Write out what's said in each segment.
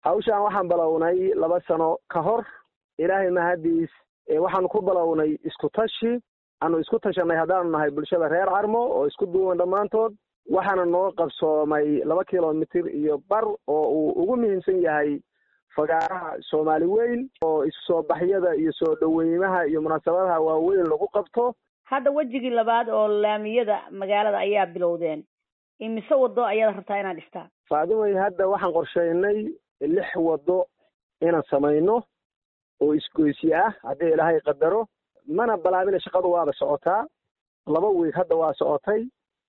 hawshaan waxaan balownay laba sano ka hor ilaahay mahadiis waxaanu ku balownay isku tashi aanu isku tashanay haddaanu nahay bulshada reer carmo oo isku duuban dhammaantood waxaana noo qabsoomay laba kilomitir iyo bar oo uu ugu muhiimsan yahay fagaaraha soomaali weyn oo isu soo baxyada iyo soo dhaweymaha iyo munaasabadaha waaweyn lagu qabto hadda wejigii labaad oo laamiyada magaalada ayaa bilowdeen imise wado ayaad rabtaa inaad dhistaan faadimay hadda waxaan qorsheynay lix wado inaan samayno oo isgoysye ah haddii ilaahay qadaro mana balaabina shaqadu waaba socotaa laba wiig hadda waa socotay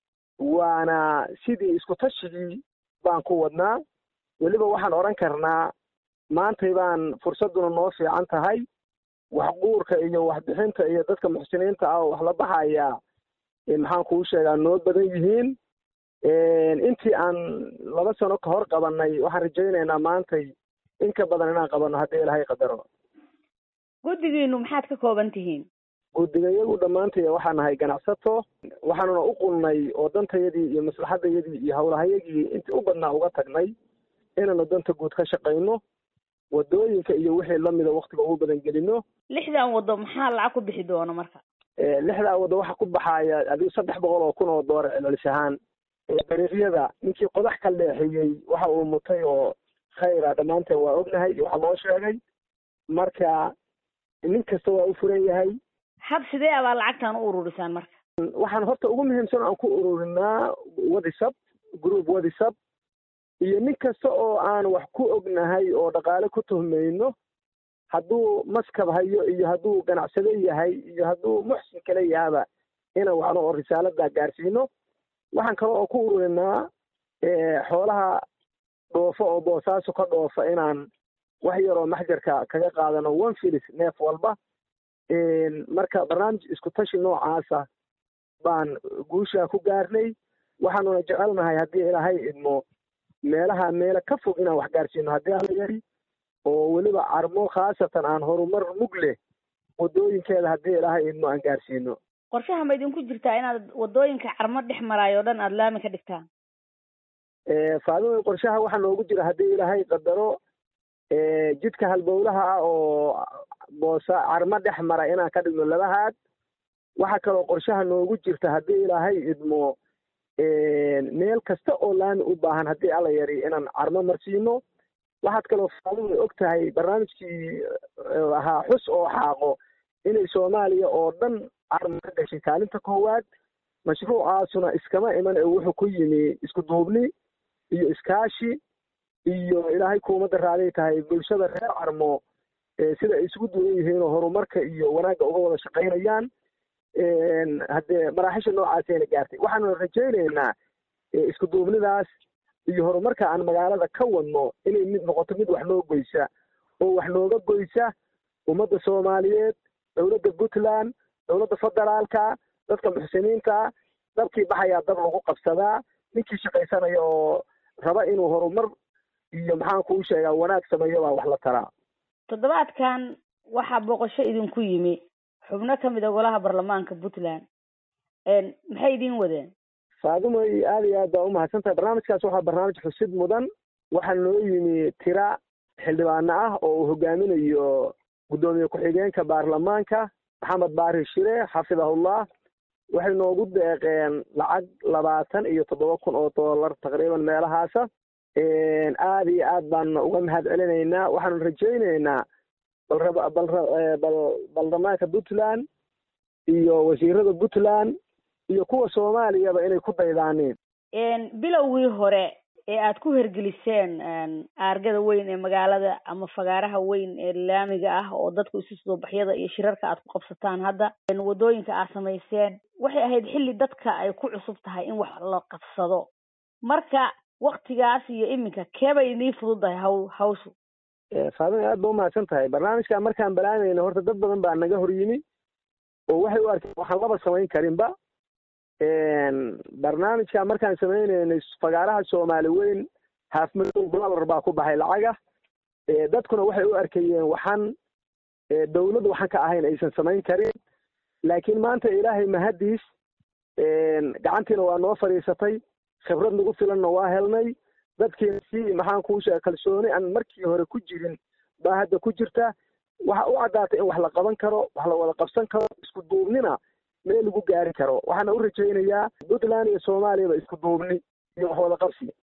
waana sidii isku tashigii baan ku wadnaa weliba waxaan odhan karnaa maantay baan fursadduna noo fiican tahay waxquurka iyo waxbixinta iyo dadka muxsiniinta ah oo wax la baxaya maxaan kuu sheegaa noo badan yihiin intii aan laba sano ka hor qabanay waxaan rajaynaynaa maantay in ka badan inaan qabanno haddii ilaahay qadaro guddigiinu maxaad ka kooban tihiin guddiga iyagu dhammaantay waxaa nahay ganacsato waxaanuna u qulnay oo dantayadii iyo maslaxadayadii iyo howlahayagii intii u badnaa uga tagnay inaanu danta guud ka shaqayno wadooyinka iyo wixii lamida waktiga ugu badan gelino lixdan wado maxaa lacag ku bixi doona marka lixdaa wado waxa ku baxaaya adigu saddex boqol oo kun oo doolar celcelis ahaan dariiqyada ninkii qodax ka leexiyey waxa uu mutay oo khayra dhammaanteen waa ognahay waxa loo sheegay marka nin kasta waa u furan yahay hab sidee abaa lacagtan u ururisaan marka waxaan horta ugu muhiimsan aan ku ururinaa wadisab group wadisab iyo nin kasta oo aan wax ku ognahay oo dhaqaale ku tuhmayno hadduu maskab hayo iyo hadduu ganacsado yahay iyo hadduu muxsin kale yahaba inaan waxno oo risaalada gaarsiino waxaan kale oo ku ururinaa xoolaha dhoofo oo boosaaso ka dhoofa inaan wax yaroo maxjarka kaga qaadano one filis neef walba marka barnaamij isku tashi noocaasa baan guushaa ku gaarnay waxaanuna jecelnahay haddii ilaahay idmo meelaha meele ka fog inaan wax gaarsiino haddii ala yari oo weliba carmo khaasatan aan horumar mug leh wadooyinkeeda haddii ilaahay idmo aan gaarsiino qorshaha ma idinku jirtaa inaad wadooyinka carmo dhex maraayo o dhan aada laami ka dhigtaan faadimay qorshaha waxaa noogu jira haddii ilaahay qadaro jidka halbowlaha ah oo boosa carmo dhex mara inaan ka dhigno labahaad waxaa kaloo qorshaha noogu jirta haddii ilaahay idmo meel kasta oo laami u baahan haddii alla yari inaan carmo marsiino waxaad kaloo faadimay og tahay barnaamijkii ahaa xus oo xaaqo inay soomaaliya oo dhan carmo ka gashay kaalinta koowaad mashruucaasuna iskama iman ee wuxuu ku yimi isku duubni iyo iskaashi iyo ilaahay kuumadda raaday tahay bulshada reer carmo sida ay isugu duwan yihiin oo horumarka iyo wanaagga uga wada shaqaynayaan haddee maraaxisha noocaasayna gaartay waxaanu rajaynaynaa isku duubnidaas iyo horumarka aan magaalada ka wadno inay mid noqoto mid wax noo goysa oo wax nooga goysa ummadda soomaaliyeed dowladda puntland dowladda federaalka dadka muxsiniinta dabkii baxayaa dab lagu qabsadaa ninkii shaqaysanaya oo raba inuu horumar iyo maxaan kuu sheegaa wanaag sameeyo baa wax la taraa toddobaadkan waxaa booqasho idinku yimi xubno kamid a golaha baarlamaanka puntland maxay idin wadeen faadimoy aada iyo aad baa umahadsan tahay barnaamijkaas waxaa barnaamij xusid mudan waxaa noo yimi tira xildhibaano ah oo uu hogaaminayo guddoomiye ku-xigeenka baarlamaanka maxamed baari shire xafidahullah waxay noogu deeqeen lacag labaatan iyo toddoba kun oo dollar taqriiban meelahaasa aada iyo aad baan uga mahad celinaynaa waxaanu rajaynaynaa balraba balra bal baarlamaanka puntland iyo wasiirada puntland iyo kuwa soomaaliyaba inay ku daydaaneen bilowgii hore ee aad ku hergeliseen aargada weyn ee magaalada ama fagaaraha weyn ee laamiga ah oo dadku isu soo baxyada iyo shirarka aad ku qabsataan hadda wadooyinka aad samayseen waxay ahayd xilli dadka ay ku cusub tahay in wax la qabsado marka waktigaas iyo iminka keebay inii fududahay haw hawshu faadima aad ba umahadsan tahay barnaamijka markaan balaamayna horta dad badan baa naga hor yimi oo waxay u arkeen waxaan laba samayn karinba barnaamijka markaan sameyneynay fagaaraha soomaali weyn haaf milyon dollar baa ku baxay lacaga dadkuna waxay u arkayeen waxaan dawlad waxaan ka ahayn aysan samayn karin laakiin maanta ilaahay mahadiis gacantiina waa noo fadhiisatay khibrad nagu filanna waa helnay dadkiina si maxaan kuu sheega kalsooni aan markii hore ku jirin baa hadda ku jirta waxa u caddaatay in wax la qaban karo wax la wada qabsan karo isku duubnina meel lagu gaari karo waxaana u rajaynayaa puntland iyo soomaaliyaba isku duubni iyo wax wada qabsi